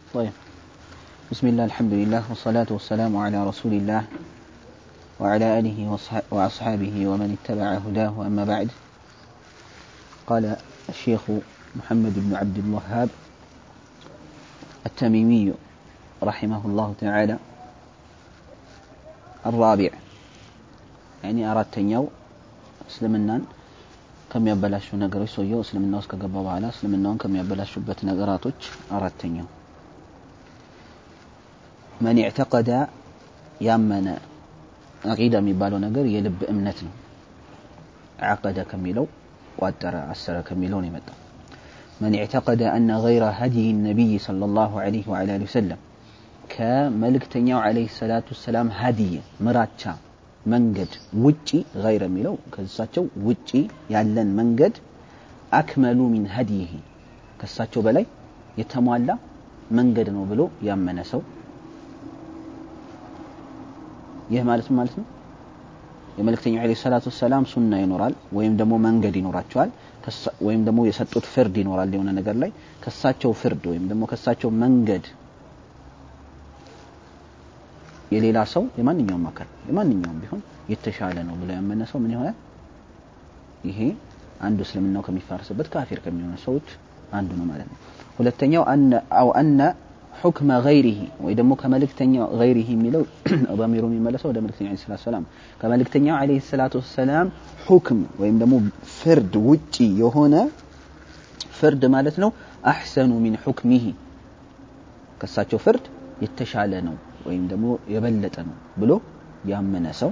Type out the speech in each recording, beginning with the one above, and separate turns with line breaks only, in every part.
طيب بسم الله الحمد لله والصلاة والسلام على رسول الله وعلى آله وأصحابه ومن اتبع هداه أما بعد قال الشيخ محمد بن عبد الوهاب التميمي رحمه الله تعالى الرابع يعني أردت يو እስልምናን ከሚያበላሹ ነገሮች ሰውየው እስልምና ውስጥ ከገባ በኋላ እስልምናውን ከሚያበላሹበት ነገራቶች አራተኛው መን ኢዕተቀደ ያመነ አቂዳ የሚባለው ነገር የልብ እምነት ነው ዓቀደ ከሚለው ቋጠረ አሰረ ከሚለው ነው የመጣው من اعتقد أن غير هدي النبي صلى الله عليه وعلى آله وسلم كملكتنيو عليه الصلاة والسلام هدي مراتشا መንገድ ውጪ ገይረ የሚለው ከሳቸው ውጪ ያለን መንገድ አክመሉ ሚን ሀዲይህ ከሳቸው በላይ የተሟላ መንገድ ነው ብሎ ያመነ ሰው ይህ ማለት ማለት ነው የመልእክተኛው ዐለይሂ ሰላቱ ወሰላም ሱና ይኖራል ወይም ደግሞ መንገድ ይኖራቸዋል ወይም ደግሞ የሰጡት ፍርድ ይኖራል የሆነ ነገር ላይ ከሳቸው ፍርድ ወይም ደግሞ ከሳቸው መንገድ የሌላ ሰው የማንኛውም አካል የማንኛውም ቢሆን የተሻለ ነው ብሎ ያመነ ሰው ምን ይሆናል ይሄ አንዱ እስልምናው ከሚፋርስበት ካፊር ከሚሆኑ ሰዎች አንዱ ነው ማለት ነው ሁለተኛው አው አነ ሑክመ ገይሪሂ ወይ ደግሞ ከመልእክተኛው ገይሪሂ የሚለው በሚሩ የሚመለሰው ወደ መልእክተኛው ዐለይሂ ሰላቱ ወሰላም ከመልእክተኛው ዐለይሂ ሰላቱ ወሰላም ሑክም ወይም ደግሞ ፍርድ ውጪ የሆነ ፍርድ ማለት ነው አሕሰኑ ሚን ሑክሚሂ ከሳቸው ፍርድ የተሻለ ነው ወይም ደግሞ የበለጠ ነው ብሎ ያመነ ሰው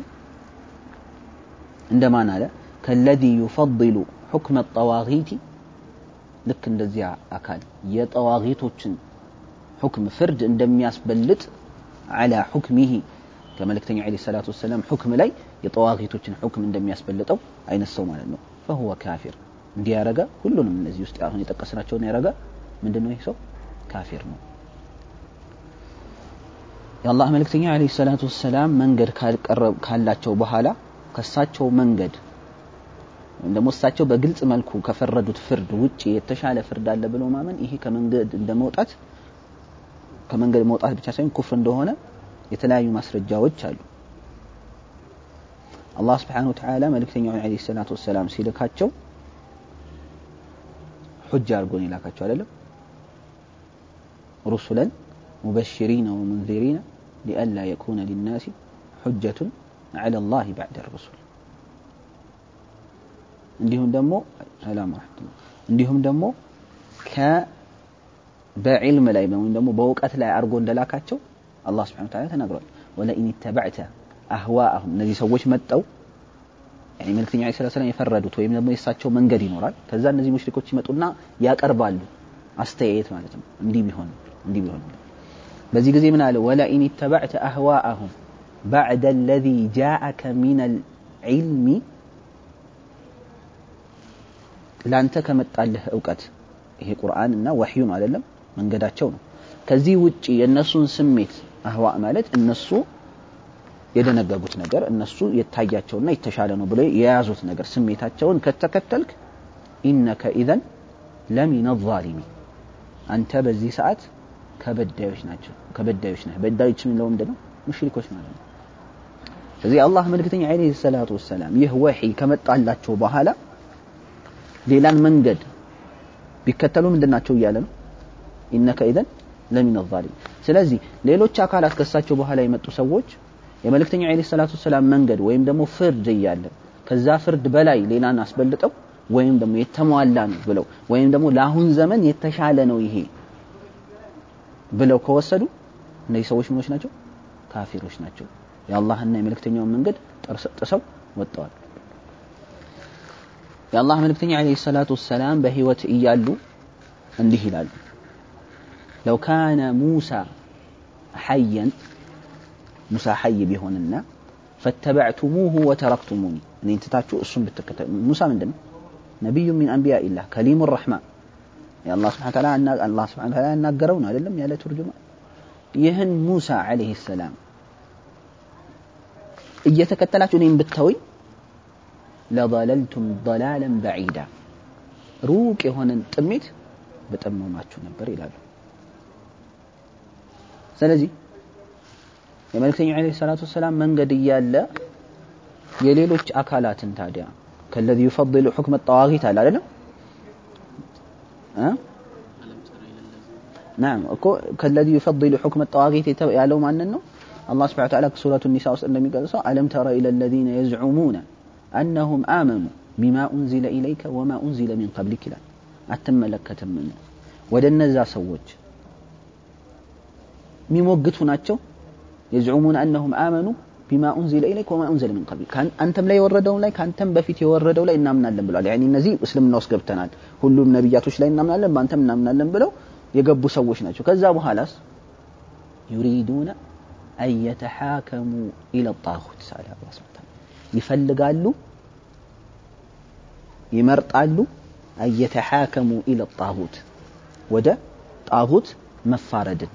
እንደማን አለ ከለዚ ዩፈضሉ ሑክመ ጠዋጊቲ ልክ እንደዚያ አካል የጠዋጊቶችን ሑክም ፍርድ እንደሚያስበልጥ አላ ሑክሚሂ ከመልእክተኛው ዐለይሂ ሰላቱ ወሰላም ሑክም ላይ የጠዋጊቶችን ሑክም እንደሚያስበልጠው አይነት ሰው ማለት ነው ፈሁወ ካፊር እንዲህ ያረገ ሁሉንም እነዚህ ውስጥ አሁን የጠቀስናቸውን ያረገ ምንድን ነው ይህ ሰው ካፊር ነው የአላህ መልእክተኛ ዐለይሂ ሰላቱ ወሰላም መንገድ ካላቸው በኋላ ከሳቸው መንገድ ወይም ደግሞ እሳቸው በግልጽ መልኩ ከፈረዱት ፍርድ ውጭ የተሻለ ፍርድ አለ ብሎ ማመን ይሄ ከመንገድ እንደመውጣት ከመንገድ መውጣት ብቻ ሳይሆን ኩፍር እንደሆነ የተለያዩ ማስረጃዎች አሉ አላህ ስብሓን ወተዓላ መልእክተኛውን ዐለይሂ ሰላቱ ወሰላም ሲልካቸው ሑጅ አድርጎን የላካቸው አይደለም ሩሱለን مبشرين ومنذرين لئلا يكون للناس حجة على الله بعد الرسل እንዲሁም ደግሞ ሰላም ረሕመቱላህ እንዲሁም ደግሞ በዕልም ላይ ወይም ደግሞ በእውቀት ላይ አድርጎ እንደላካቸው አላህ ስብሐነ ወተዓላ ተናግሯል ወለኢን ተበዕተ አህዋአሁም እነዚህ ሰዎች መጠው ያኒ መልክተኛ ዐለይሂ ሰላቱ ወሰላም የፈረዱት ወይም ደግሞ የእሳቸው መንገድ ይኖራል ከዛ እነዚህ ሙሽሪኮች ይመጡና ያቀርባሉ አስተያየት ማለት ነው እንዲህ ቢሆን እንዲህ ቢሆን በዚህ ጊዜ ምን አለ ወለኢን ተበዕተ አህዋአሁም ባዕደ አለዚ ጃአከ ሚን አልዕልሚ ለአንተ ከመጣልህ እውቀት ይሄ ቁርአን እና ወሕዩ ነው አይደለም መንገዳቸው ነው ከዚህ ውጪ የእነሱን ስሜት አህዋ ማለት እነሱ የደነገጉት ነገር እነሱ የታያቸውና የተሻለ ነው ብሎ የያዙት ነገር ስሜታቸውን ከተከተልክ ኢነከ ኢዘን ለሚን ዛሊሚን አንተ በዚህ ሰዓት ከበዳዮች ናቸው ከበዳዮች ነህ በዳዮች የሚለው ምንድን ነው ሙሽሪኮች ማለት ነው ስለዚህ አላህ መልክተኛ ዐለይሂ ሰላቱ ወሰላም ይህ ወሒ ከመጣላቸው በኋላ ሌላን መንገድ ቢከተሉ ምንድን ናቸው እያለ ነው ኢነከ ኢዘን ለሚን ዛሊም ስለዚህ ሌሎች አካላት ከሳቸው በኋላ የመጡ ሰዎች የመልእክተኛው ዐለይሂ ሰላቱ ወሰላም መንገድ ወይም ደግሞ ፍርድ እያለ ከዛ ፍርድ በላይ ሌላን አስበልጠው ወይም ደግሞ የተሟላ ነው ብለው ወይም ደግሞ ለአሁን ዘመን የተሻለ ነው ይሄ ብለው ከወሰዱ እነዚህ ሰዎች ምኖች ናቸው ካፊሮች ናቸው የአላህና የመልእክተኛውን መንገድ ጥሰው ወጥተዋል የአላህ መልእክተኛ ዐለይሂ ሰላቱ ወሰላም በህይወት እያሉ እንዲህ ይላሉ ለው ካነ ሙሳ ሐየን ሙሳ ሐይ ቢሆንና ፈተበዕቱሙሁ ወተረክቱሙኒ እኔን ትታችሁ እሱን ብትከተሉ ሙሳ ምንድን ነው ነቢዩ ሚን አንቢያ ኢላህ ከሊሙ ረሕማን የአላህ ስብሐ ተዓላ አላህ ስብሐ ተዓላ ያናገረው ነው አይደለም ያለ ትርጁማ ይህን ሙሳ ዐለይሂ ሰላም እየተከተላችሁ እኔን ብተውኝ ለضለልቱም ضላለን በዒዳ ሩቅ የሆነን ጥሜት በጠመማችሁ ነበር ይላሉ ስለዚህ የመልእክተኛው ዓለይሂ ሰላቱ ወሰላም መንገድ እያለ የሌሎች አካላትን ታዲያ ከለዚ ዩፈضሉ ሑክመ ጠዋጊት አለ አይደለም ናም እኮ ከለዚ ዩፈضሉ ሑክመ ጠዋጊት ያለው ማንን ነው አላህ ስብሐ ወተዓላ ሱረቱ ኒሳ ውስጥ እንደሚገልጸው አለም ተረ ኢለ ለዚነ የዝዑሙነ አነሁም አመኑ ቢማ ኡንዚለ ኢለይከ ወማ ኡንዚለ ሚን ቀብሊክ ይላል አትመለከትምን ወደ እነዛ ሰዎች የሚሞግቱ ናቸው የዝዑሙን አነሁም አመኑ ቢማ ኡንዚለ ኢለይክ ወማ ኡንዚለ ሚን ቀብሊክ አንተም ላይ የወረደው ላይ ከአንተም በፊት የወረደው ላይ እናምናለን ብለዋል ያኒ እነዚህ እስልምና ውስጥ ገብተናል ሁሉም ነቢያቶች ላይ እናምናለን በአንተም እናምናለን ብለው የገቡ ሰዎች ናቸው ከዛ በኋላስ ዩሪዱነ አን የተሓከሙ ኢለ ጣሁት ሳለ አላህ ሱብሓነሁ ይፈልጋሉ ይመርጣሉ አን የተሓከሙ ኢለ ጣሁት ወደ ጣሁት መፋረድን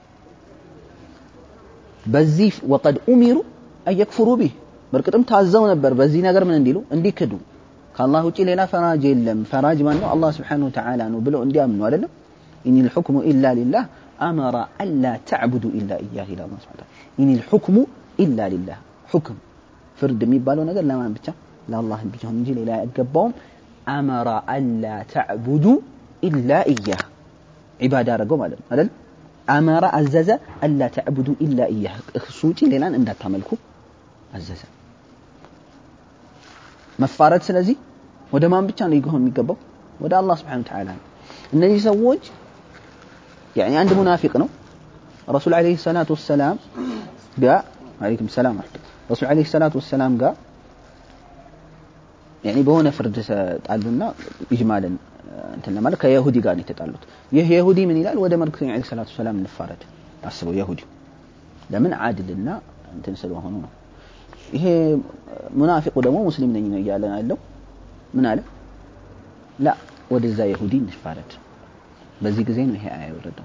በዚህ ወቀድ ኡሚሩ አየክፍሩ ቢህ በእርግጥም ታዘው ነበር በዚህ ነገር ምን እንዲሉ እንዲክዱ ከአላህ ውጪ ሌላ ፈራጅ የለም ፈራጅ ማን ነው አላህ ስብሓነሁ ወተዓላ ነው ብለው እንዲያምኑ አይደለም ኢኒ ልሑክሙ ኢላ ሊላህ አመረ አላ ተዕቡዱ ኢላ እያህ ይላል አላህ ስብሓነሁ ወተዓላ ኢኒ ልሑክሙ ኢላ ሊላህ ሑክም ፍርድ የሚባለው ነገር ለማን ብቻ ለአላህ ብቻ እንጂ ሌላ አይገባውም አመረ አላ ተዕቡዱ ኢላ እያህ ዒባዳ አደረገው ማለት ነው አይደል አመረ አዘዘ አላ ተዕቡዱ ኢላ እያህ እሱ ውጪ ሌላን እንዳታመልኩ አዘዘ መፋረድ ስለዚህ ወደ ማን ብቻ ነው ሊሆን የሚገባው ወደ አላህ ስብሓን ተዓላ ነው እነዚህ ሰዎች ያኒ አንድ ሙናፊቅ ነው ረሱል ዓለይሂ ሰላቱ ወሰላም ጋር አለይኩም ሰላም ረሱል ዓለይሂ ሰላቱ ወሰላም ጋር ያኒ በሆነ ፍርድ ጣሉና ኢጅማልን እንትን ለማለት ከየሁዲ ጋር ነው የተጣሉት ይህ የሁዲ ምን ይላል ወደ መልክተኛ ዓለይሂ ሰላቱ ወሰላም እንፋረድ አስበው የሁዲ ለምን አድልና እንትን ስለሆኑ ነው ይሄ ሙናፊቁ ደግሞ ሙስሊም ነኝ ነው እያለ ያለው ምን አለ ላ ወደዛ የሁዲ እንፋረድ በዚህ ጊዜ ነው ይሄ አያ የወረደው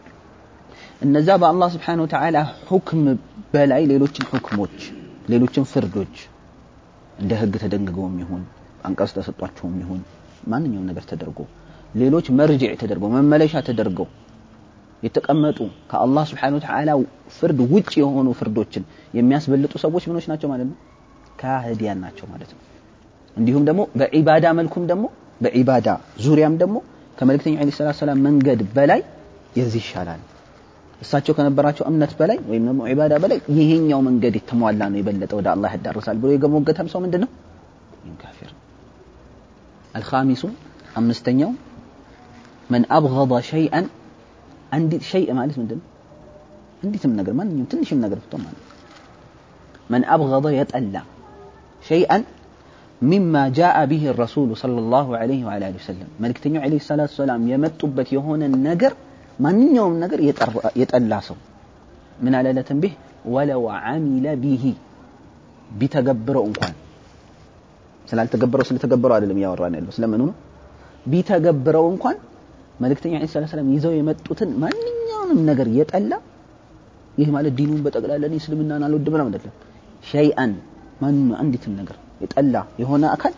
እነዛ በአላህ ስብሓን ወተዓላ ሁክም በላይ ሌሎችን ሁክሞች ሌሎችን ፍርዶች እንደ ህግ ተደንግገውም ይሁን አንቀጽ ተሰጧቸውም ይሁን ማንኛውም ነገር ተደርጎ ሌሎች መርጅዕ ተደርገው መመለሻ ተደርገው የተቀመጡ ከአላህ ስብሓን ወተዓላ ፍርድ ውጭ የሆኑ ፍርዶችን የሚያስበልጡ ሰዎች ምኖች ናቸው ማለት ነው ካህዲያን ናቸው ማለት ነው እንዲሁም ደግሞ በዒባዳ መልኩም ደግሞ በዒባዳ ዙሪያም ደግሞ ከመልእክተኛው ዐለይሂ ሰላቱ ሰላም መንገድ በላይ የዚህ ይሻላል እሳቸው ከነበራቸው እምነት በላይ ወይም ደግሞ ዒባዳ በላይ ይሄኛው መንገድ የተሟላ ነው የበለጠ ወደ አላህ ያዳርሳል ብሎ የገሞገተም ሰው ምንድን ነው ካፊር አልኻሚሱ አምስተኛው መን አብገض ሸይአን አንዲት ሸይء ማለት ምንድን ነው አንዲትም ነገር ማንኛውም ትንሽም ነገር ብትሆን ማለት መን አብገض የጠላ ሸይአን ሚማ ጃአ ቢህ ረሱሉ ሰለላሁ ዐለይሂ ወዐላ አሊሂ ወሰለም መልእክተኛው ዐለይሂ ሰላቱ ሰላም የመጡበት የሆነ ነገር ማንኛውም ነገር የጠላ ሰው ምን አለ ለተንቢህ ወለው ዓሚለ ቢሂ ቢተገብረው እንኳን ስላልተገበረው ስለተገበረው አይደለም እያወራን ያለው ስለምኑ ነው ቢተገብረው እንኳን መልእክተኛ ዐለይሂ ሰላቱ ሰላም ይዘው የመጡትን ማንኛውንም ነገር የጠላ ይህ ማለት ዲኑን በጠቅላላ እኔ እስልምናን አልወድም ምናምን አይደለም ሸይአን ማንኛው አንዲትም ነገር የጠላ የሆነ አካል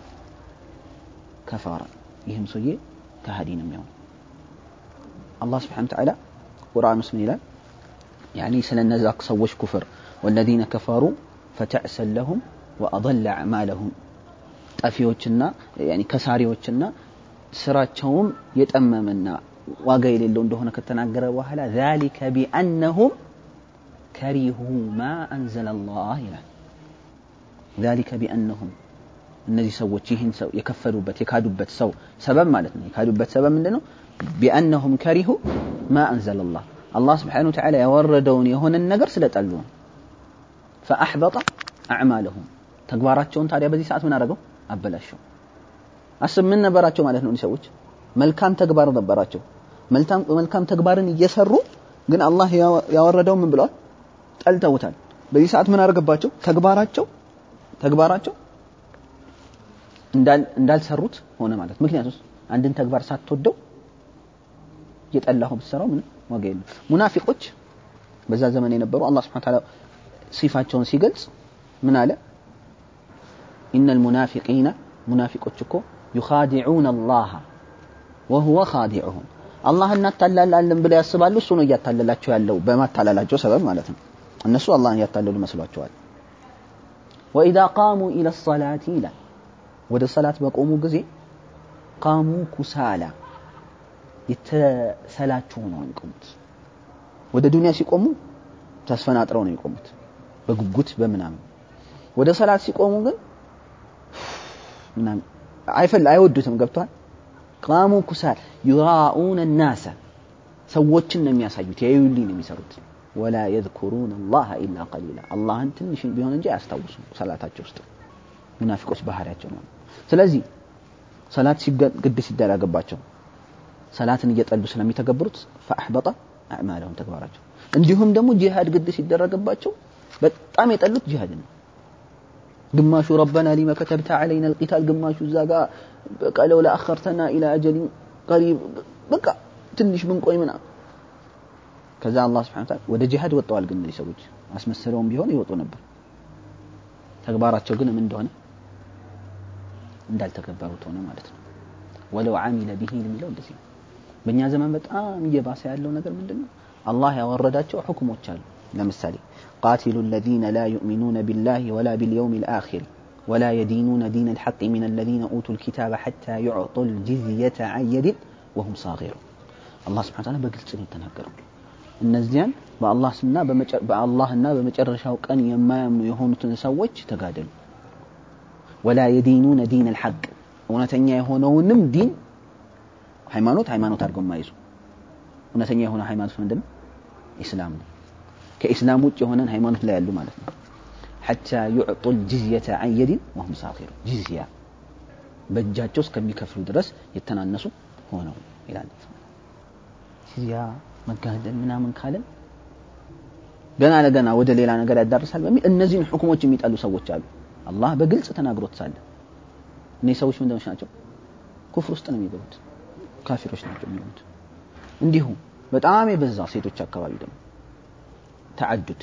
ከፋረ ይህም ሰውዬ ከሃዲ ነው የሚሆነው አላህ ስብሓን ተዓላ ቁርአን ውስጥ ምን ይላል ያኒ ስለ እነዛ ሰዎች ኩፍር ወለዚነ ከፈሩ ፈተዕሰን ለሁም ወአضለ አዕማለሁም ጠፊዎችና ከሳሪዎችና ስራቸውም የጠመመና ዋጋ የሌለው እንደሆነ ከተናገረ በኋላ ذلك بأنهم كرهوا ما أنزل الله ይላል ذلك بأنهم እነዚህ ሰዎች ይህን ሰው የከፈሉበት የካዱበት ሰው ሰበብ ማለት ነው የካዱበት ሰበብ ምንድን ነው ቢአነሁም ከሪሁ ማ አንዘለ ላህ አላህ ስብሓን ወተዓላ ያወረደውን የሆነን ነገር ስለጠሉ ነው ፈአሕበጠ አዕማለሁም ተግባራቸውን ታዲያ በዚህ ሰዓት ምን አደረገው አበላሸው አስብ ምን ነበራቸው ማለት ነው እኒህ ሰዎች መልካም ተግባር ነበራቸው መልካም ተግባርን እየሰሩ ግን አላህ ያወረደው ምን ብለዋል ጠልተውታል በዚህ ሰዓት ምን አደረገባቸው ተግባራቸው ተግባራቸው እንዳልሰሩት ሆነ ማለት ምክንያቱስ አንድን ተግባር ሳትወደው የጠላኸው ብትሰራው ምንም ዋጋ የለም ሙናፊቆች በዛ ዘመን የነበሩ አላህ ስብሐ ተዓላ ሲፋቸውን ሲገልጽ ምን አለ ኢነ ልሙናፊቂነ ሙናፊቆች እኮ ዩኻዲዑነ አላህ ወሁወ ኻዲዑሁም አላህ እናታላላለን ብለው ያስባሉ እሱ ነው እያታለላቸው ያለው በማታለላቸው ሰበብ ማለት ነው እነሱ አላህን እያታለሉ መስሏቸዋል ወኢዛ ቃሙ ኢለ ሰላቲ ይላል ወደ ሰላት በቆሙ ጊዜ ቃሙ ኩሳላ የተሰላችሁ ሆነው ነው የሚቆሙት ወደ ዱንያ ሲቆሙ ተስፈናጥረው ነው የሚቆሙት በጉጉት በምናምን ወደ ሰላት ሲቆሙ ግን ምናምን አይፈል አይወዱትም ገብቷል ቃሙ ኩሳል ዩራኡነ ናሰ ሰዎችን ነው የሚያሳዩት ያዩልኝ ነው የሚሰሩት ወላ የذኩሩን አላህ ኢላ ቀሊላ አላህን ትንሽ ቢሆን እንጂ አያስታውሱም ሰላታቸው ውስጥ ሙናፊቆች ባህሪያቸው ነው ስለዚህ ሰላት ግድ ሲደረግባቸው ሰላትን እየጠሉ ስለሚተገብሩት ፈአሕበጠ አዕማለሁም ተግባራቸው እንዲሁም ደግሞ ጂሃድ ግድ ሲደረግባቸው በጣም የጠሉት ጂሃድ ነው ግማሹ ረበና ሊመ ከተብተ ዓለይና ልቂታል ግማሹ እዛ ጋ በቃ ለውላ አኸርተና ኢላ አጀሊን ቀሪብ በቃ ትንሽ ብንቆይ ምና ከዛ አላህ ስብሐነ ወተዓላ ወደ ጂሃድ ወጥተዋል ግን እነዚህ ሰዎች አስመስለውም ቢሆን ይወጡ ነበር ተግባራቸው ግን ምን እንደሆነ እንዳልተገበሩት ሆነ ማለት ነው ወለው ዓሚለ ቢሂ የሚለው እንደዚህ ነው በእኛ ዘመን በጣም እየባሰ ያለው ነገር ምንድን ነው አላህ ያወረዳቸው ሁክሞች አሉ ለምሳሌ قاتلوا الذين لا يؤمنون بالله ولا باليوم الآخر ولا يدينون دين الحق من الذين أوتوا الكتاب حتى يعطوا الجزية عن يد وهم صاغرون الله سبحانه وتعالى በግልጽ ነው የተናገረው እነዚያን በአላህ ስምና በአላህና በመጨረሻው ቀን የማያምኑ የሆኑትን ሰዎች ተጋደሉ ወላ የዲኑነ ዲን አልሐቅ እውነተኛ የሆነውንም ዲን ሃይማኖት ሃይማኖት አድርገው የማይዙ እውነተኛ የሆነ ሃይማኖት ምንድን ነው ኢስላም ነው ከኢስላም ውጭ የሆነን ሃይማኖት ላይ ያሉ ማለት ነው ሐታ ዩዕጡ ልጅዝየተ አን የዲን ወሁም ሳኪሩ ጅዝያ በእጃቸው እስከሚከፍሉ ድረስ የተናነሱ ሆነው ይላል ጅዝያ መጋደል ምናምን ካለን ገና ለገና ወደ ሌላ ነገር ያዳርሳል በሚል እነዚህን ሁክሞች የሚጠሉ ሰዎች አሉ አላህ በግልጽ ተናግሮት ሳለ እነዚህ ሰዎች ምንድኖች ናቸው ኩፍር ውስጥ ነው የሚገቡት ካፊሮች ናቸው የሚሆኑት እንዲሁም በጣም የበዛ ሴቶች አካባቢ ደግሞ ተዓዱድ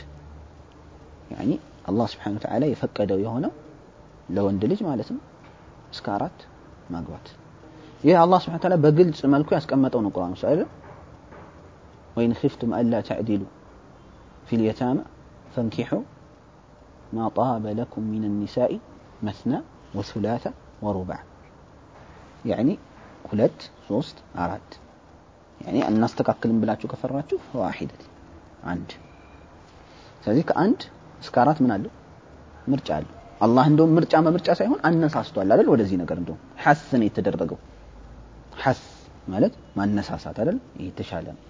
ያኒ አላህ ስብሓን ወተዓላ የፈቀደው የሆነው ለወንድ ልጅ ማለት ነው እስከ አራት ማግባት ይህ አላህ ስብሓን ወተዓላ በግልጽ መልኩ ያስቀመጠው ነው ቁርአን ውስጥ አይደል ወይን ኺፍቱም አላ ተዕዲሉ ፊ ልየታማ ፈንኪሑ ማ ጣበ ለኩም ሚን النساء مثنى وثلاث ورباع يعني ሁለት ሶስት አራት ያኔ እናስተካክልም ብላችሁ ከፈራችሁ ዋሂደት አንድ ስለዚህ ከአንድ እስከ አራት ምን አለው ምርጫ አለው አላህ እንደውም ምርጫ በምርጫ ሳይሆን አነሳስቷል አይደል ወደዚህ ነገር እንደውም ሐስ ነው የተደረገው ሐስ ማለት ማነሳሳት አይደል ይህ የተሻለ ነው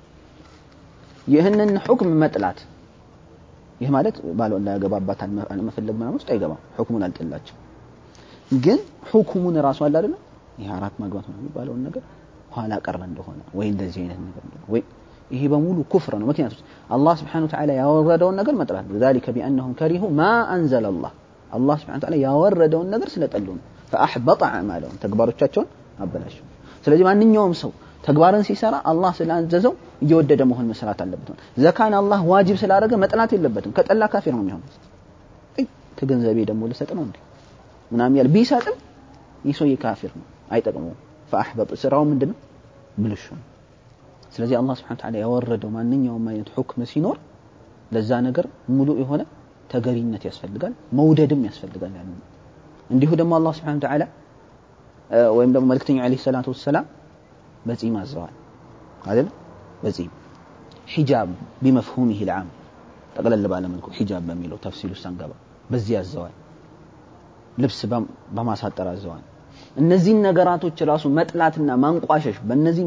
ይህንን ሁክም መጥላት ይህ ማለት ባል ላያገባባት አለመፈለግ ምናምን ውስጥ አይገባም ሁክሙን አልጥላቸው ግን ሁክሙን ራሱ አለ አይደል ይህ አራት ማግባት ነው የሚባለውን ነገር ኋላ ቀረ እንደሆነ ወይ እንደዚህ አይነት ነገር እንደሆነ ወይ ይሄ በሙሉ ኩፍር ነው ምክንያቱም አላህ ስብሓን ወተዓላ ያወረደውን ነገር መጥላት ذلك بأنهم كرهوا ما أنزل الله አላህ ስብሓን ወተዓላ ያወረደውን ነገር ስለጠሉ ነው فأحبط أعمالهم ተግባሮቻቸውን አበላሸው ስለዚህ ማንኛውም ሰው ተግባርን ሲሰራ አላህ ስላዘዘው እየወደደ መሆን መስራት አለበት ዘካን አላህ ዋጅብ ስላደረገ መጥላት የለበትም ከጠላ ካፊር ነው የሚሆነው ከገንዘቤ ደግሞ ልሰጥ ነው እንዴ ምናምን ያለ ቢሰጥም ይህ ሰውዬ ካፊር ነው አይጠቅመውም ፈአሕበጥ ስራው ምንድን ነው ብልሹ ነው ስለዚህ አላህ ስብሓን ተዓላ ያወረደው ማንኛውም አይነት ሁክም ሲኖር ለዛ ነገር ሙሉ የሆነ ተገሪነት ያስፈልጋል መውደድም ያስፈልጋል ያን እንዲሁ ደግሞ አላህ ስብሓን ተዓላ ወይም ደግሞ መልክተኛው ዓለይሂ ሰላቱ ወሰላም በጺም አዘዋል አይደል በጺም ሒጃብ ቢመፍሁሚህ ልዓም ጠቅለል ባለ መልኩ ሒጃብ በሚለው ተፍሲል ውስጥ አንገባ በዚህ አዘዋል ልብስ በማሳጠር አዘዋል እነዚህን ነገራቶች ራሱ መጥላትና ማንቋሸሽ በእነዚህ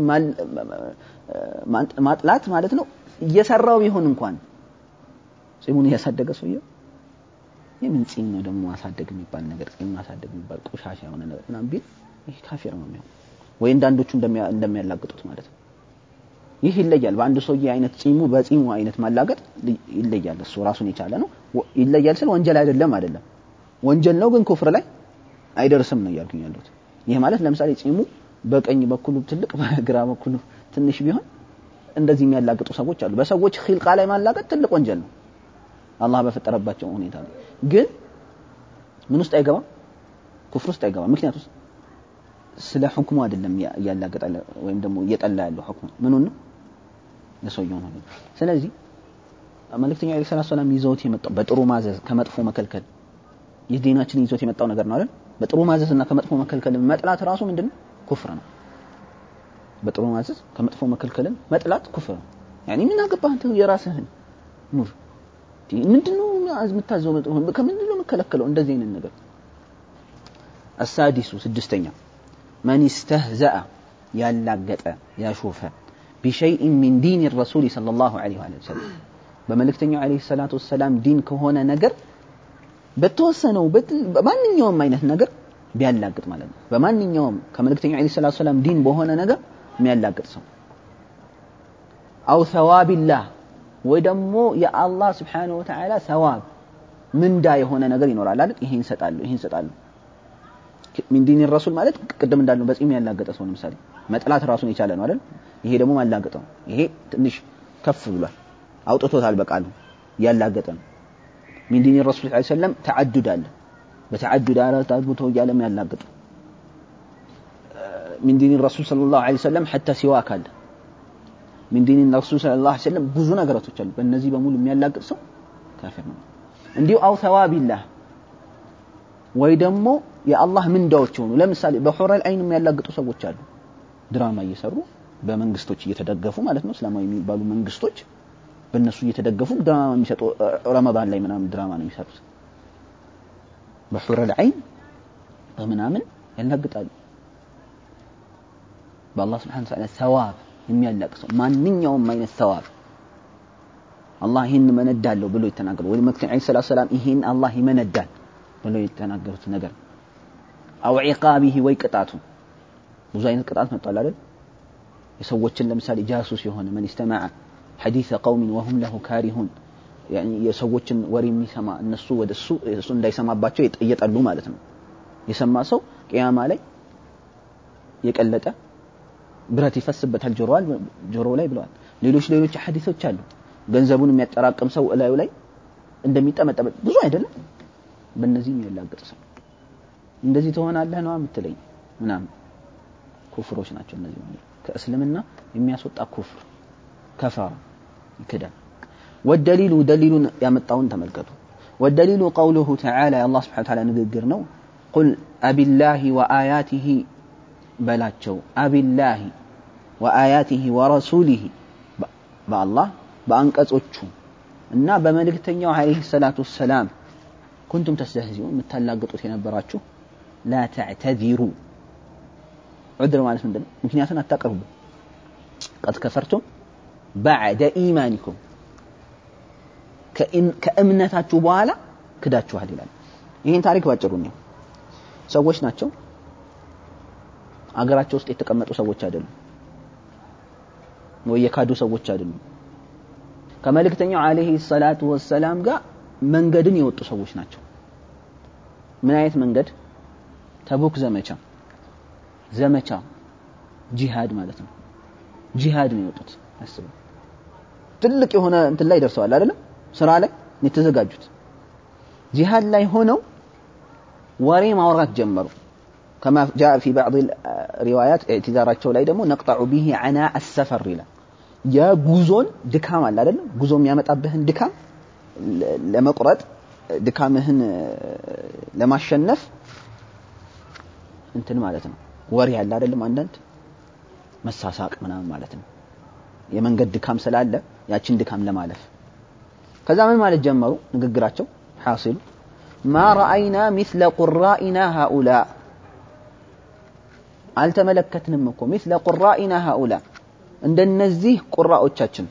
ማጥላት ማለት ነው እየሰራው ቢሆን እንኳን ጺሙን እያሳደገ ሰውየው የምን ጺም ነው ደግሞ ማሳደግ የሚባል ነገር ጺም ማሳደግ የሚባል ቆሻሻ የሆነ ነገር ምናምን ቢል ይህ ካፊር ነው የሚሆን ወይ እንዳንዶቹ እንደሚያላግጡት ማለት ነው ይህ ይለያል በአንድ ሰውዬ አይነት ጺሙ በጺሙ አይነት ማላገጥ ይለያል እሱ ራሱን የቻለ ነው ይለያል ስል ወንጀል አይደለም አይደለም ወንጀል ነው ግን ኩፍር ላይ አይደርስም ነው እያልኩኝ ያለሁት ይህ ማለት ለምሳሌ ጺሙ በቀኝ በኩሉ ትልቅ በግራ በኩሉ ትንሽ ቢሆን እንደዚህ የሚያላግጡ ሰዎች አሉ በሰዎች ኺልቃ ላይ ማላገጥ ትልቅ ወንጀል ነው አላህ በፈጠረባቸው ሁኔታ ነው ግን ምን ውስጥ አይገባም ኩፍር ውስጥ አይገባም ምክንያቱም ስለ ሁክሙ አይደለም እያላገጠ ወይም ደግሞ እየጠላ ያለው ሁክሙ ምኑን ነው የሰውየው ነው ስለዚህ መልእክተኛ ዐለይሂ ሰላቱ ሰላም ይዘውት የመጣው በጥሩ ማዘዝ ከመጥፎ መከልከል የዲናችን ይዞት የመጣው ነገር ነው አይደል በጥሩ ማዘዝ እና ከመጥፎ መከልከል መጥላት ራሱ ምንድነው ኩፍር ነው በጥሩ ማዘዝ ከመጥፎ መከልከልን መጥላት ኩፍር ነው ያኒ ምን አገባህ አንተ የራስህን ኑር ምንድነው የምታዘው ከምንድነው የምከለከለው እንደዚህ አይነት ነገር السادس سدستኛ من استهزأ ያላገጠ ያሾፈ بشيء من دين الرسول صلى الله عليه وسلم በመልእክተኛው عليه الصلاة والسلام ዲን ከሆነ ነገር በተወሰነው በማንኛውም አይነት ነገር ቢያላግጥ ማለት ነው በማንኛውም ከመልእክተኛው عليه الصلاة والسلام ዲን በሆነ ነገር የሚያላግጥ ሰው አው ሰዋቢላህ ወይ ደግሞ የአላህ ስብሓንሁ ወተዓላ ሰዋብ ምንዳ የሆነ ነገር ይኖራል አይደል ይሄን ይሰጣሉ ይሄን ይሰጣሉ ሚን ዲን ረሱል ማለት ቅድም እንዳልነው በጺም ያላገጠ ሰው ለምሳሌ መጥላት ራሱን የቻለ ነው አይደል ይሄ ደግሞ ማላገጥ ነው ይሄ ትንሽ ከፍ ብሏል አውጥቶታል በቃሉ ያላገጠ ነው ሚን ዲን ረሱል ስ ሰለም ተዓዱድ አለ በተዓዱድ አራት አግብቶ እያለም ያላገጡ ሚን ዲን ረሱል ስለ ላሁ ሰለም ሐታ ሲዋክ አለ ሚን ዲን ረሱል ስለ ላ ሰለም ብዙ ነገራቶች አሉ በእነዚህ በሙሉ የሚያላግጥ ሰው ካፊር ነው እንዲሁ አው ተዋቢላህ ወይ ደግሞ የአላህ ምንዳዎች የሆኑ ለምሳሌ በሑረል አይን የሚያላግጡ ሰዎች አሉ ድራማ እየሰሩ በመንግስቶች እየተደገፉ ማለት ነው እስላማዊ የሚባሉ መንግስቶች በእነሱ እየተደገፉ ድራማ የሚሰጡ ረመዳን ላይ ምናምን ድራማ ነው የሚሰሩት በሑረል አይን በምናምን ያላግጣሉ በአላህ ስብሓን ተዓላ ሰዋብ የሚያላቅሰው ማንኛውም አይነት ሰዋብ አላህ ይህን መነዳለሁ ብሎ የተናገሩ ወይ መክተኛ ዐለይሂ ሰላቱ ሰላም ይህን አላህ ይመነዳል ብሎ የተናገሩት ነገር አው ዒቃቢሂ ወይ ቅጣቱ ብዙ አይነት ቅጣት መጥቷል አይደል የሰዎችን ለምሳሌ ጃሱስ የሆነ መን ኢስተማዐ ሐዲሰ ቀውሚን ወሁም ለሁ ካሪሁን የሰዎችን ወሬ የሚሰማ እነሱ ወደ እሱ እሱ እንዳይሰማባቸው እየጠሉ ማለት ነው የሰማ ሰው ቅያማ ላይ የቀለጠ ብረት ይፈስበታል ጆሮ ላይ ብለዋል ሌሎች ሌሎች ሐዲሶች አሉ ገንዘቡን የሚያጠራቅም ሰው እላዩ ላይ እንደሚጠመጠበት ብዙ አይደለም በእነዚህ የሚያላግጥ ሰው እንደዚህ ትሆናለህ ነው የምትለኝ ምናምን ኩፍሮች ናቸው እነዚህ ከእስልምና የሚያስወጣ ኩፍር ከፈራ ይክዳል ወደሊሉ ደሊሉን ያመጣውን ተመልከቱ ወደሊሉ ቀውሉሁ ተዓላ የአላህ ስብሓን ተዓላ ንግግር ነው ቁል አቢላሂ ወአያቲሂ በላቸው አቢላሂ ወአያቲሂ ወረሱሊሂ በአላህ በአንቀጾቹ እና በመልእክተኛው አለይሂ ሰላቱ ወሰላም ኩንቱም ተስተህዚኡን የምታላግጡት የነበራችሁ ላ ተዕተዚሩ ዑድር ማለት ምንድን ነው ምክንያቱን አታቀርቡ ቀድ ከፈርቱም ባዕደ ኢማኒኩም ከእምነታችሁ በኋላ ክዳችኋል ይላል ይህን ታሪክ ባጭሩ ነው ሰዎች ናቸው አገራቸው ውስጥ የተቀመጡ ሰዎች አይደሉም ወይ የካዱ ሰዎች አይደሉም ከመልእክተኛው አለይሂ ሰላቱ ወሰላም ጋር መንገድን የወጡ ሰዎች ናቸው ምን አይነት መንገድ ተቡክ ዘመቻ ዘመቻ ጂሃድ ማለት ነው ጂሃድ ነው የወጡት አስቡ ትልቅ የሆነ እንትን ላይ ደርሰዋል አይደለም ስራ ላይ የተዘጋጁት ጂሃድ ላይ ሆነው ወሬ ማውራት ጀመሩ كما جاء في بعض الروايات اعتذارቸው ላይ ደግሞ نقطع به عناء السفر ይላል የጉዞን ድካም አለ አይደለም ጉዞ የሚያመጣብህን ድካም ለመቁረጥ ድካምህን ለማሸነፍ እንትን ማለት ነው ወሬ ያለ አይደለም አንዳንድ መሳሳቅ ምናምን ማለት ነው የመንገድ ድካም ስላለ ያችን ድካም ለማለፍ ከዛ ምን ማለት ጀመሩ ንግግራቸው ሐሲሉ ማ ረአይና ሚስለ ቁራኢና ሃኡላ አልተመለከትንም እኮ ሚስለ ቁራኢና ሃኡላ እንደነዚህ ቁራዎቻችን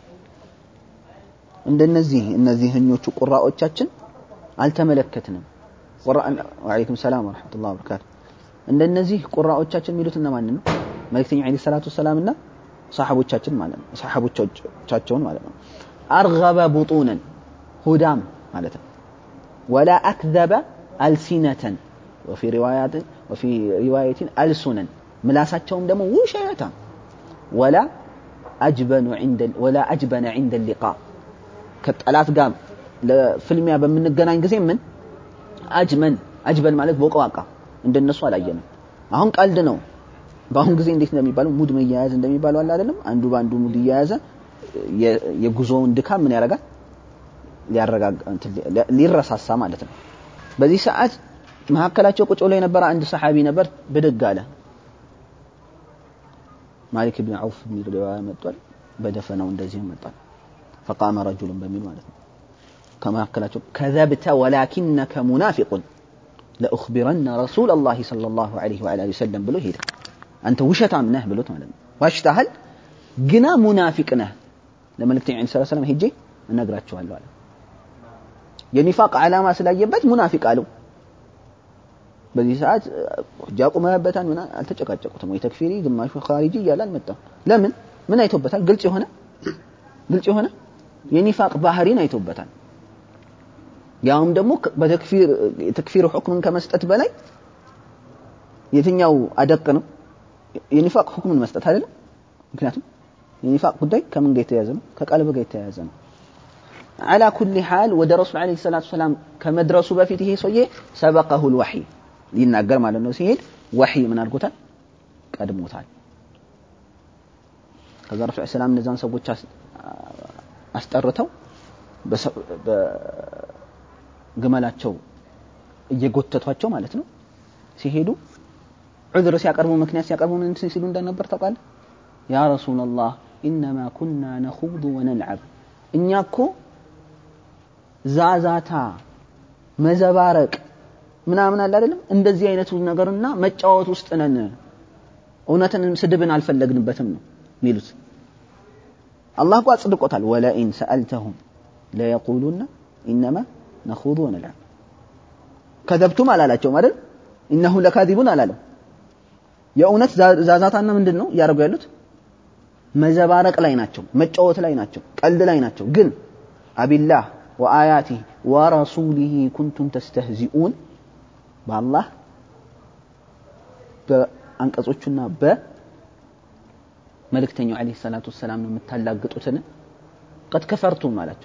እንደነዚህ እነዚህኞቹ ቁራዎቻችን አልተመለከትንም ወአለይኩም ሰላም ወረሕመቱላህ ወበረካቱ እንደነዚህ ቁራዎቻችን የሚሉት እነማን ነው መልእክተኛ ዐለይሂ ሰላቱ ወሰላምና ሰሓቦቻችን ማለት ነው ሰሓቦቻቸውን ማለት ነው አርገበ ቡጡነን ሁዳም ማለት ነው ወላ አክዘበ አልሲነተን ወፊ ሪዋያትን ወፊ ሪዋየትን አልሱነን ምላሳቸውም ደግሞ ውሸታ ወላ አጅበኑ ወላ አጅበነ ዒንደ ሊቃ ከጠላት ጋር ለፍልሚያ በምንገናኝ ጊዜ ምን አጅመን አጅበን ማለት ቦቀዋቃ እንደነሱ አላየንም አሁን ቀልድ ነው በአሁን ጊዜ እንዴት እንደሚባለው ሙድ መያያዝ እንደሚባለው አለ አይደለም አንዱ በአንዱ ሙድ እየያዘ የጉዞውን ድካም ምን ያደርጋል ሊያረጋጋ ሊረሳሳ ማለት ነው በዚህ ሰዓት መካከላቸው ቁጭ ብሎ የነበረ አንድ ሰሓቢ ነበር ብድግ አለ ማሊክ ብን ዐውፍ የሚል ሪዋያ መጥቷል በደፈናው እንደዚህም መጥቷል ፈቃመ ረጁሉን በሚል ማለት ነው ከመካከላቸው ከዘብተ ወላኪነከ ሙናፊቁን ለኡኽቢረነ ረሱላ ላህ صለ ላሁ ዐለይሂ ወዐላ ወሰለም ብሎ ሄደ አንተ ውሸታም ነህ ብሎት ማለት ነው ዋሽተሃል ግና ሙናፊቅ ነህ ለመልእክተኛ ስ ሰለም ሄጄ እነግራቸዋለሁ አለ የኒፋቅ ዓላማ ስላየበት ሙናፊቅ አለው በዚህ ሰዓት ሁጃ ቁመህበታል ምና አልተጨቃጨቁትም ወይ ተክፊሪ ግማሹ ኻሪጂ እያለ አልመጣም ለምን ምን አይቶበታል ግልጽ የሆነ ግልጽ የሆነ የኒፋቅ ባህሪን አይቶበታል ያውም ደግሞ በተክፊር የተክፊር ሁክምን ከመስጠት በላይ የትኛው አደቅ ነው የኒፋቅ ሁክምን መስጠት አይደለም ምክንያቱም የኒፋቅ ጉዳይ ከምን ጋር የተያያዘ ነው ከቀልብ ጋር የተያያዘ ነው على كل حال ወደ ረሱል عليه الصلاة والسلام ከመድረሱ በፊት ይሄ ሰውዬ ሰበቀሁ الوحي ሊናገር ማለት ነው ሲሄድ ወሕይ ምን አድርጎታል ቀድሞታል ከዛ ረሱል ሰላም እነዛን ሰዎች አስጠርተው በግመላቸው እየጎተቷቸው ማለት ነው ሲሄዱ ዑذር ሲያቀርቡ ምክንያት ሲያቀርቡ ምን ሲሉ እንደነበር ታውቃለህ ያ ረሱላላህ ኢነማ ኩና ነኹዱ ወነልዓብ እኛ እኮ ዛዛታ መዘባረቅ ምናምን አለ አይደለም እንደዚህ አይነቱ ነገርና መጫወት ውስጥ ነን እውነትን ስድብን አልፈለግንበትም ነው ሚሉት አላህ እኮ አጽድቆታል ወለኢን ሰአልተሁም ለየቁሉና ኢነማ ነኹዱ ወነልዓብ ከዘብቱም አላላቸውም አይደል ኢነሁ ለካዚቡን አላለም የእውነት ዛዛታና ምንድን ነው እያደረጉ ያሉት መዘባረቅ ላይ ናቸው መጫወት ላይ ናቸው ቀልድ ላይ ናቸው ግን አቢላህ ወአያቲህ ወረሱሊህ ኩንቱም ተስተህዚኡን በአላህ በአንቀጾቹና በመልእክተኛው ዓለይሂ ሰላቱ ወሰላም ነው የምታላግጡትን ቀድ ከፈርቱም አላቸው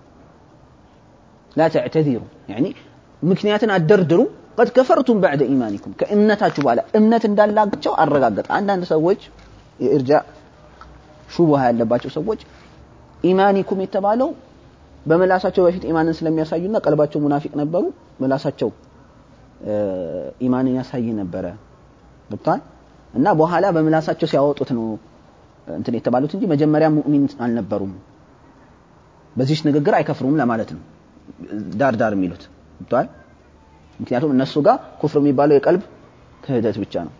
ላ ተዕተዚሩ ያኒ ምክንያትን አደርድሩ ቀድ ከፈርቱም ባዕደ ኢማኒኩም ከእምነታችሁ በኋላ እምነት እንዳላቸው አረጋገጠ አንዳንድ ሰዎች የእርጃ ሹቡሃ ያለባቸው ሰዎች ኢማኒኩም የተባለው በመላሳቸው በፊት ኢማንን ስለሚያሳዩና ቀልባቸው ሙናፊቅ ነበሩ መላሳቸው ኢማንን ያሳይ ነበረ ገብቷል እና በኋላ በምላሳቸው ሲያወጡት ነው እንትን የተባሉት እንጂ መጀመሪያ ሙእሚን አልነበሩም በዚች ንግግር አይከፍሩም ለማለት ነው ዳር ዳር የሚሉት ገብቷል ምክንያቱም እነሱ ጋር ኩፍር የሚባለው የቀልብ ክህደት ብቻ ነው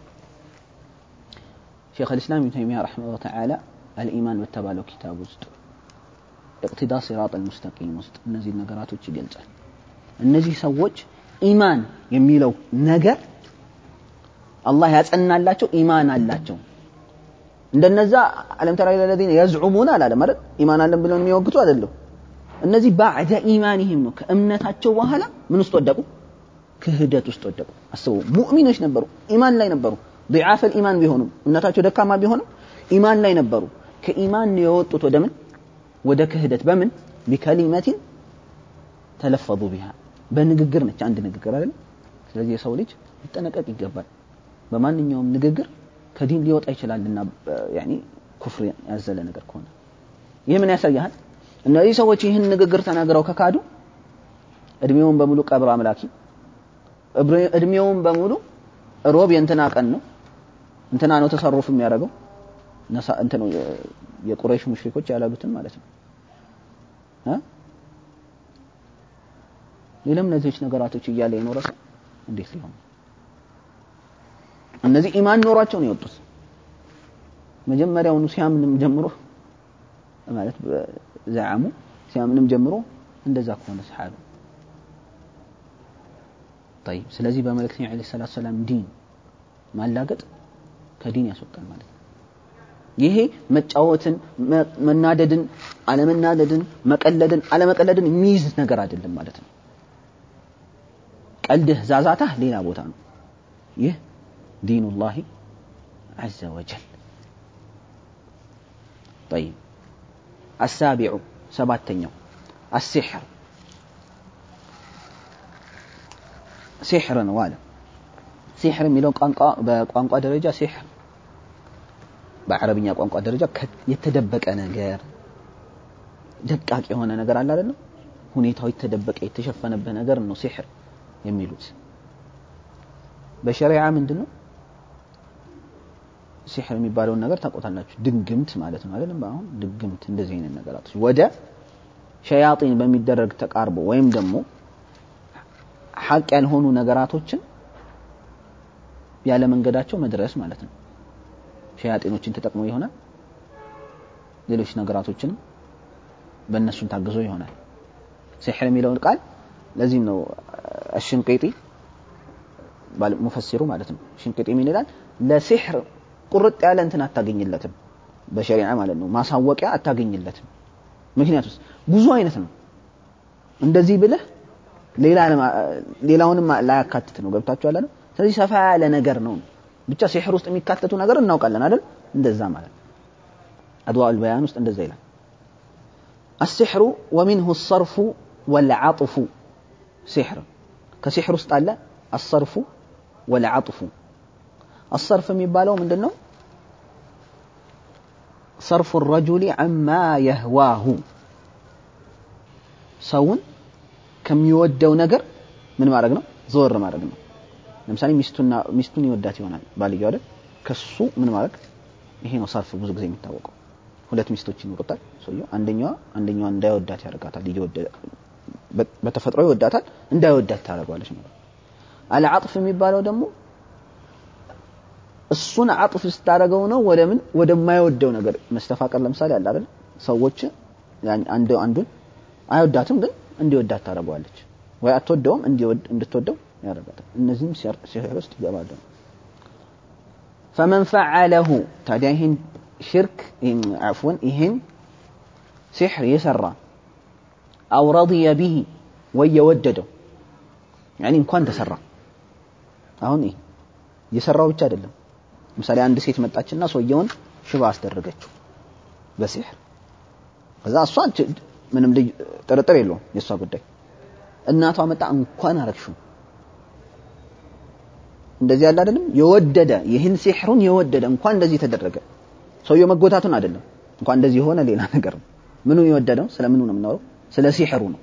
ሼክ ልእስላም ኢብን ተይሚያ ረሒመሁላህ ተዓላ አልኢማን በተባለው ኪታብ ውስጥ እቅትዳ ሲራጥ አልሙስተቂም ውስጥ እነዚህ ነገራቶች ይገልጻል እነዚህ ሰዎች ኢማን የሚለው ነገር አላህ ያጸናላቸው ኢማን አላቸው እንደነዛ አለም ተራ ለለዚነ የዝዑሙን አላለም አይደል ኢማን አለን ብለው የሚወግቱ አይደለም እነዚህ ባዕደ ኢማኒህም ነው ከእምነታቸው በኋላ ምን ውስጥ ወደቁ ክህደት ውስጥ ወደቁ አስቡ ሙእሚኖች ነበሩ ኢማን ላይ ነበሩ ضعاف الإيمان ቢሆኑም እምነታቸው ደካማ ቢሆንም ኢማን ላይ ነበሩ ከኢማን የወጡት ወደ ምን ወደ ክህደት በምን ቢከሊመቲን ተለፈዙ ቢሃ በንግግር ነች አንድ ንግግር አይደል ስለዚህ የሰው ልጅ ሊጠነቀቅ ይገባል በማንኛውም ንግግር ከዲን ሊወጣ ይችላልና ያኒ ኩፍር ያዘለ ነገር ከሆነ ይህ ምን ያሳያል እነዚህ ሰዎች ይህን ንግግር ተናግረው ከካዱ እድሜውን በሙሉ ቀብር አምላኪ እድሜውን በሙሉ ሮብ የእንትና ቀን ነው እንትና ነው ተሰሩፍ የሚያደርገው እንትን የቁረይሽ ሙሽሪኮች ያላሉትን ማለት ነው ሌላም እነዚህች ነገራቶች እያለ የኖረ ሰው እንዴት ሊሆን እነዚህ ኢማን ኖሯቸው ነው የወጡት መጀመሪያውኑ ሲያምንም ጀምሮ ማለት ዘዓሙ ሲያምንም ጀምሮ እንደዛ ከሆነ ሰሓቢ طيب ስለዚህ በመልእክተኛው ዓለይሂ ሰላቱ ሰላም ዲን ማላገጥ ከዲን ያስወጣል ማለት ነው ይሄ መጫወትን መናደድን አለመናደድን መቀለድን አለመቀለድን የሚይዝ ነገር አይደለም ማለት ነው ቀልድህ ዛዛታህ ሌላ ቦታ ነው ይህ ዲኑላሂ ዐዘ ወጀል طيب السابع سباتنيو السحر ሲሕር ነው አለ ሲሕር የሚለው ቋንቋ በቋንቋ ደረጃ ሲሕር በአረብኛ ቋንቋ ደረጃ የተደበቀ ነገር ደቃቅ የሆነ ነገር አለ አይደለም ሁኔታው የተደበቀ የተሸፈነበት ነገር ነው ሲሕር የሚሉት በሸሪዓ ምንድን ነው ሲሕር የሚባለውን ነገር ታውቁታላችሁ ድግምት ማለት ነው አይደለም አሁን ድግምት እንደዚህ አይነት ነገራቶች ወደ ሸያጢን በሚደረግ ተቃርቦ ወይም ደግሞ ሐቅ ያልሆኑ ነገራቶችን ያለ መንገዳቸው መድረስ ማለት ነው ሸያጢኖችን ተጠቅሞ ይሆናል ሌሎች ነገራቶችንም በእነሱን ታግዞ ይሆናል ሲሕር የሚለውን ቃል ለዚህም ነው አሽንቄጢ ሙፈሲሩ ማለት ነው ሽንቄጢ ምን ይላል ለሲሕር ቁርጥ ያለ እንትን አታገኝለትም በሸሪዓ ማለት ነው ማሳወቂያ አታገኝለትም ምክንያቱስ ብዙ አይነት ነው እንደዚህ ብለህ ሌላውንም ላያካትት ነው ገብታችሁ ያለ ስለዚህ ሰፋ ያለ ነገር ነው ብቻ ሲሕር ውስጥ የሚካተቱ ነገር እናውቃለን አይደል እንደዛ ማለት አድዋء البيان ውስጥ እንደዛ ይላል السحر ومنه الصرف والعطف سحر كسحر ውስጥ አለ الصرف والعطف الصرف የሚባለው ምንድን ነው صرف الرجل عما يهواه ሰውን ከሚወደው ነገር ምን ማድረግ ነው ዘወር ማድረግ ነው ለምሳሌ ሚስቱና ሚስቱን ይወዳት ይሆናል ባልየው አይደል ከሱ ምን ማድረግ ይሄ ነው ሰርፍ ብዙ ጊዜ የሚታወቀው ሁለት ሚስቶች ይኖሩታል ሰውየው አንደኛዋ አንደኛዋ እንዳይወዳት ያደርጋታል እየወደደ በተፈጥሮ ይወዳታል እንዳይወዳት ታደርገዋለች ማለት አልዓጥፍ የሚባለው ደግሞ እሱን አጥፍ ስታደርገው ነው ወደ ምን ወደማይወደው ነገር መስተፋቀር ለምሳሌ አለ አይደል ሰዎች አንዱ አንዱን አይወዳትም ግን እንዲወዳት ታደርገዋለች ወይ አትወደውም እንዲወድ እንድትወደው ያደርጋታል እነዚህም ሲሕር ውስጥ ይገባሉ ፈመን ፈዓለሁ ታዲያ ይህን ሽርክ አፍወን ይህን ሲሕር የሰራ አው ረضየ ቢሂ ወይ የወደደው ያኒ እንኳን ተሰራ አሁን ይህ የሰራው ብቻ አይደለም ምሳሌ አንድ ሴት መጣችና ሰውየውን ሽባ አስደረገችው በሲሕር ከዛ እሷ ምንም ልጅ ጥርጥር የለውም የእሷ ጉዳይ እናቷ መጣ እንኳን አረግሽው እንደዚህ ያለ አይደለም የወደደ ይህን ሲሕሩን የወደደ እንኳን እንደዚህ ተደረገ ሰውየው መጎታቱን አይደለም እንኳን እንደዚህ የሆነ ሌላ ነገር ነው ምኑን የወደደው ስለ ምኑ ነው የምናወራው ስለ ሲሕሩ ነው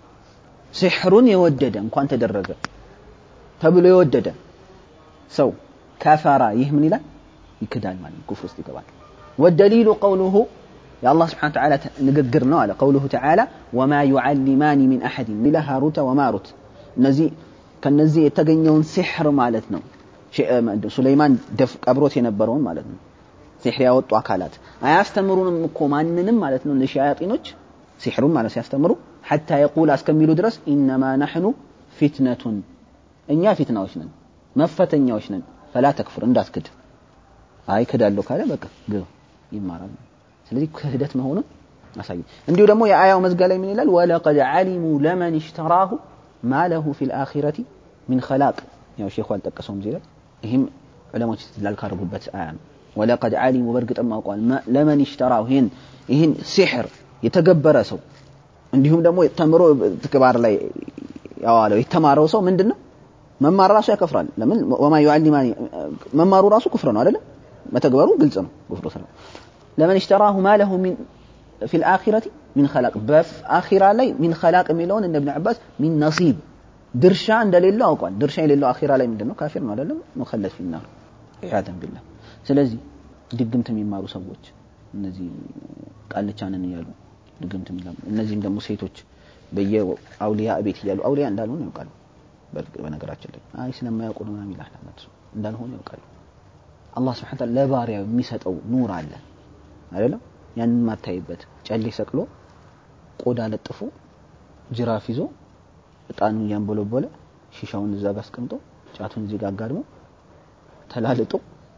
ሲሕሩን የወደደ እንኳን ተደረገ ተብሎ የወደደ ሰው ከፈራ ይህ ምን ይላል ይክዳል ማለት ኩፍር ውስጥ ይገባል والدليل قوله يا الله سبحانه وتعالى نققر على قوله تعالى وما يعلمان من أحد إلا هاروت وماروت نزي كنزي يتغنيون سحر مالتنا سليمان دف قبروت ينبرون مالتنا ሲሕር ያወጡ አካላት አያስተምሩንም እኮ ማንንም ማለት ነው ለሸያጢኖች ሲሕሩን ማለት ሲያስተምሩ ሐታ የቁል እስከሚሉ ድረስ ኢነማ ናሕኑ ፊትነቱን እኛ ፊትናዎች ነን መፈተኛዎች ነን ፈላ ተክፍር እንዳትክድ አይ ክዳለሁ ካለ በቃ ግብ ይማራል ስለዚህ ክህደት መሆኑን አሳዩ እንዲሁ ደግሞ የአያው መዝጋ ላይ ምን ይላል ወለቀድ ዓሊሙ ለመን እሽተራሁ ማ ለሁ ፊ ልአኺረቲ ሚን ኸላቅ ያው ሼኹ አልጠቀሰውም ዚህ ላይ ይህም ዑለሞች ስትላል ካደረጉበት አያ ነው ወለቀድ ዓሊሙ በእርግጥም አውቀዋል ለመን ይሽተራው ይህን ይህን ሲሕር የተገበረ ሰው እንዲሁም ደግሞ ተምሮ ትክባር ላይ ያዋለው የተማረው ሰው ምንድን ነው መማር ራሱ ያከፍራል ለምን ወማ ዩዓሊማኒ መማሩ ራሱ ኩፍር ነው አይደለም መተግበሩ ግልጽ ነው ኩፍሩ ስለ ለመን ይሽተራሁ ማ ለሁ ሚን ፊ ልአኺረቲ ሚን ኸላቅ በአኺራ ላይ ሚን ኸላቅ የሚለውን እንደ እብን ዓባስ ሚን ነሲብ ድርሻ እንደሌለው አውቋል ድርሻ የሌለው አኺራ ላይ ምንድን ነው ካፊር ነው አይደለም ሙኸለድ ፊናር ኢያዘን ቢላህ ስለዚህ ድግምት የሚማሩ ሰዎች እነዚህ ቃልቻንን እያሉ ድግምት የሚላሉ እነዚህም ደግሞ ሴቶች በየአውሊያ ቤት እያሉ አውሊያ እንዳልሆኑ ያውቃሉ በነገራችን ላይ አይ ስለማያውቁ ነው ምናምን ይላል እንዳልሆኑ ያውቃሉ አላህ ስብሐ ተዓላ ለባሪያው የሚሰጠው ኑር አለ አይደለም ያንን ማታይበት ጨሌ ሰቅሎ ቆዳ ለጥፎ ጅራፍ ይዞ እጣኑን እያንቦለቦለ ሺሻውን እዛ ጋር አስቀምጦ ጫቱን እዚህ ጋር አጋድሞ ተላልጦ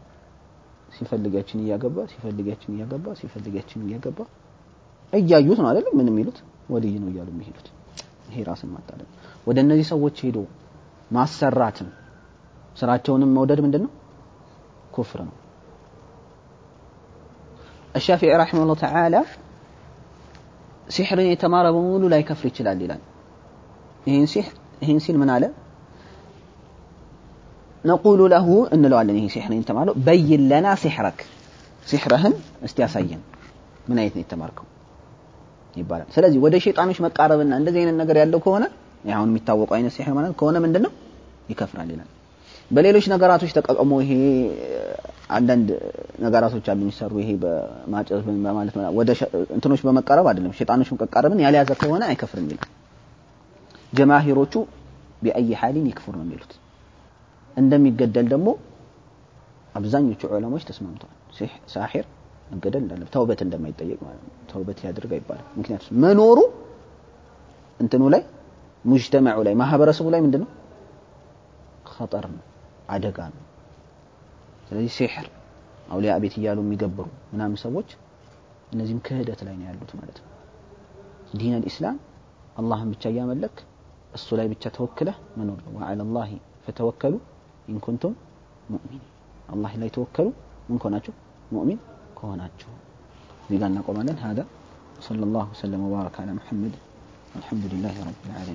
ሲፈልጋችን እያገባ ሲፈልጋችን እያገባ ሲፈልጋችን እያገባ እያዩት ነው አይደለም ምን የሚሉት ወልይ ነው እያሉ የሚሄዱት ይሄ ራስን ማታለል ወደ እነዚህ ሰዎች ሄዶ ማሰራትም ስራቸውንም መውደድ ምንድን ነው ኩፍር ነው الشافعي رحمه الله تعالى ሲሕርን የተማረ በሙሉ ላይ ከፍር ይችላል ይላል ይህን ሲሕር ይህን ሲል ምን አለ ነቁሉ ለሁ እንለዋለን ይሄ ሲሕርን የተማረው በይን ለና ሲሕረክ ሲሕረህን እስቲ ያሳየን ምን አይነት ነው የተማርከው ይባላል ስለዚህ ወደ ሸይጣኖች መቃረብና እንደዚህ አይነት ነገር ያለው ከሆነ አሁን የሚታወቀው አይነት ሲሕር ማለት ከሆነ ምንድን ነው ይከፍራል ይላል በሌሎች ነገራቶች ተጠቅሞ ይሄ አንዳንድ ነገራቶች አሉ የሚሰሩ ይሄ በማጨስ በማለት ወደ እንትኖች በመቃረብ አይደለም ሸይጣኖች መቃረብን ያልያዘ ከሆነ አይከፍርም ይላል ጀማሂሮቹ ቢአይ ሐሊን ይክፍር ነው የሚሉት እንደሚገደል ደግሞ አብዛኞቹ ዑለሞች ተስማምተዋል ሳሒር መገደል እንዳለ ተውበት እንደማይጠየቅ ማለት ነው ተውበት ያድርግ አይባልም ምክንያቱም መኖሩ እንትኑ ላይ ሙጅተማዑ ላይ ማህበረሰቡ ላይ ምንድነው ኸጠር ነው አደጋ ነው ስለዚህ ሲሕር አውሊያ ቤት እያሉ የሚገብሩ ምናምን ሰዎች እነዚህም ክህደት ላይ ነው ያሉት ማለት ነው ዲን አልኢስላም አላህን ብቻ እያመለክ እሱ ላይ ብቻ ተወክለህ መኖር ነው ወዓላ ላህ ፈተወከሉ ኢንኩንቱም ሙእሚን አላህ ላይ ተወከሉ ምን ከሆናችሁ ሙእሚን ከሆናችሁ እዚህ ጋር እናቆማለን هذا صلى الله وسلم وبارك على محمد والحمد لله رب العالمين